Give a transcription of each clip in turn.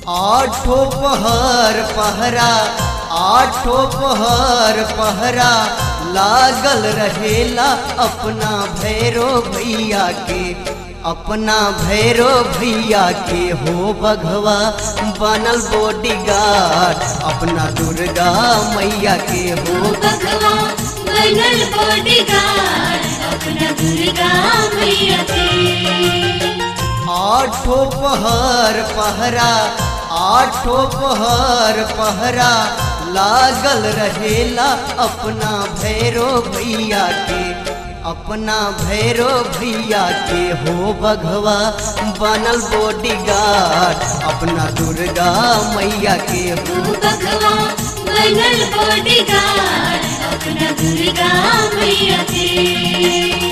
आठो पहर पहरा आठो पहर पहरा लागल रहेला अपना भैरो भैया के अपना भैरो भैया के हो बघवा बनल बॉडीगार्ड अपना दुर्गा मैया के हो भगवा बनल बॉडीगार्ड अपना दुर्गा मैया के आठो पहर पहरा आठो पहर पहरा लागल रहेला अपना भैरो भैया के अपना भैरो भैया के हो बघवा बनल बॉडीगार्ड अपना दुर्गा मैया के हो भगवा बनल बॉडीगार्ड अपना दुर्गा मैया के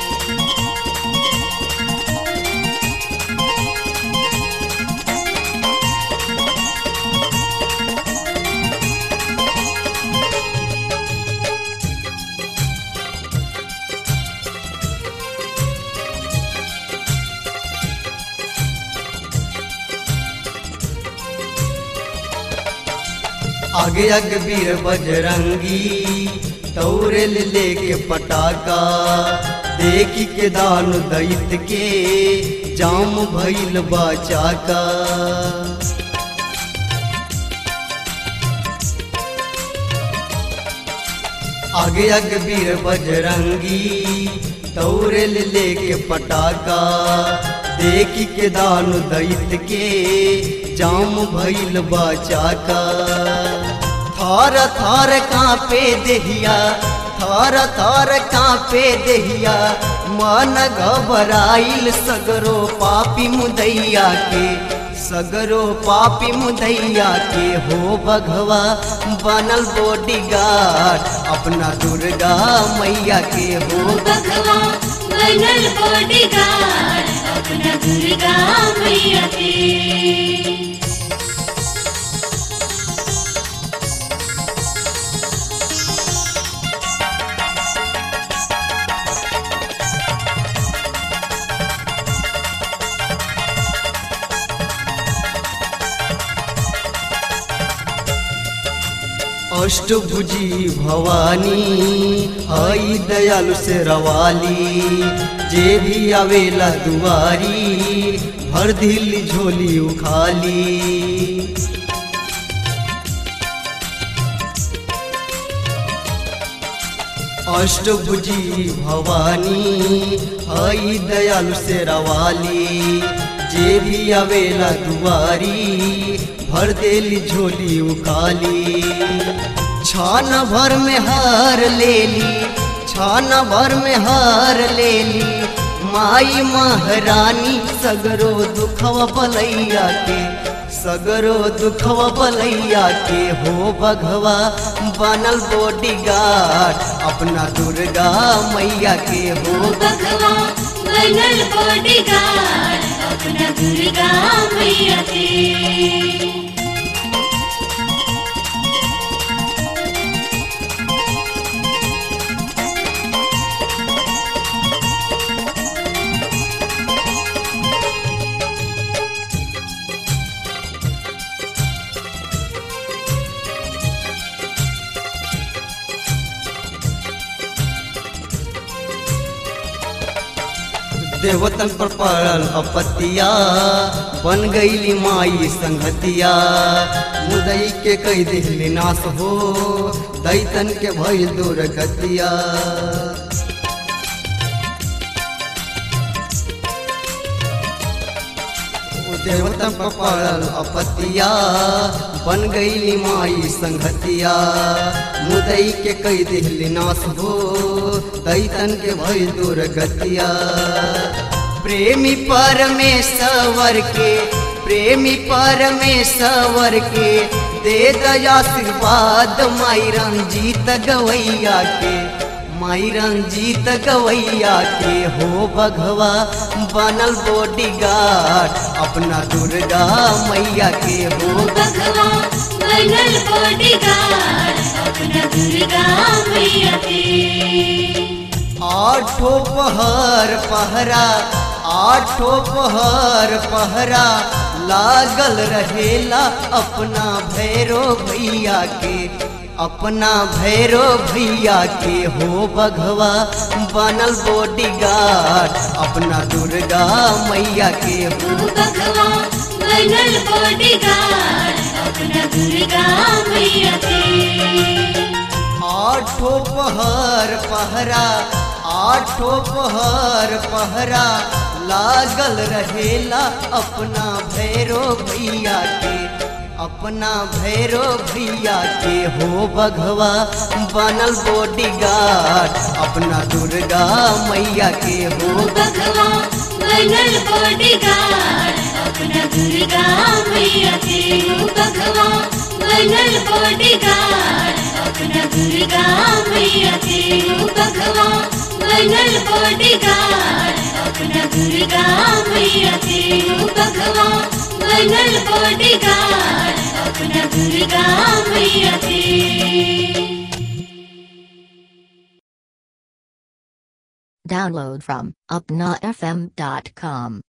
आगे आगे वीर बजरंगी तौरे ले लेके पटाका देखी के दान दैत के जाम भइल बाचाका आगे आगे वीर बजरंगी तौरे ले लेके पटाका देखी के दान दैत के जाम भइल बाचाका थार थार कांपे देहिया थार थार कांपे देहिया मन घबराइल सगरो पापी मुदैया के सगरो पापी मुदैया के हो बघवा बनल बॉडीगार्ड अपना दुर्गा मैया के हो भगवा बनल बॉडीगार्ड अपना दुर्गा मैया के अष्टभुजी भवानी आई दयालु से रवाली जे भी आवेला दुआरी भर दिल झोली उखाली अष्टभुजी भवानी आई दयालु से रवाली जे भी आवेला दुआरी भर देली झोली उकाली छान भर में हार लेली छान भर में हार लेली माई महारानी सगरो दुखवा बलैया के सगरो दुखवा बलैया के हो बघवा बनल बॉडीगार्ड अपना दुर्गा मैया के हो भगवा बनल बॉडीगार्ड अपना दुर्गा मैया के देवतन पर पड़ल अपतिया बन गईली माई संगतिया मुदई के कई दिहली नाश हो दैतन के भइल दुर्गतिया देवतन पर पड़ल अपतिया बन गईली माई संगतिया मुदई के कई दिहली नाश हो दैतन के भइल दुर्गतिया प्रेमी परमेश्वर के प्रेमी परमेश्वर के दे दया आशीर्वाद माई रंजीत गवैया के माई रंजीत गवैया के हो बघवा बनल बॉडीगार्ड अपना दुर्गा मैया के हो भगवा बनल बॉडीगार्ड अपना दुर्गा मैया के आठो पहर पहरा आठो पहर पहरा लागल रहेला अपना भैरो भैया के अपना भैरो भैया के हो बघवा बनल बॉडीगार्ड अपना दुर्गा मैया के हो ओ बघवा बनल बॉडीगार्ड अपना दुर्गा मैया के आठो पहर पहरा आठो पहर पहरा लागल रहेला अपना भैरो भैया के अपना भैरो भैया के हो बघवा बनल बॉडीगार्ड अपना दुर्गा मैया के ओ हो बघवा बनल बॉडीगार्ड अपना दुर्गा मैया के ओ बघवा बनल बॉडीगार्ड अपना दुर्गा मैया के ओ बघवा बनल बॉडीगार्ड अपना दुर्गा मैया के ओ बघवा बनल बॉडीगार्ड अपना दुर्गा मैया के Download from upnafm.com.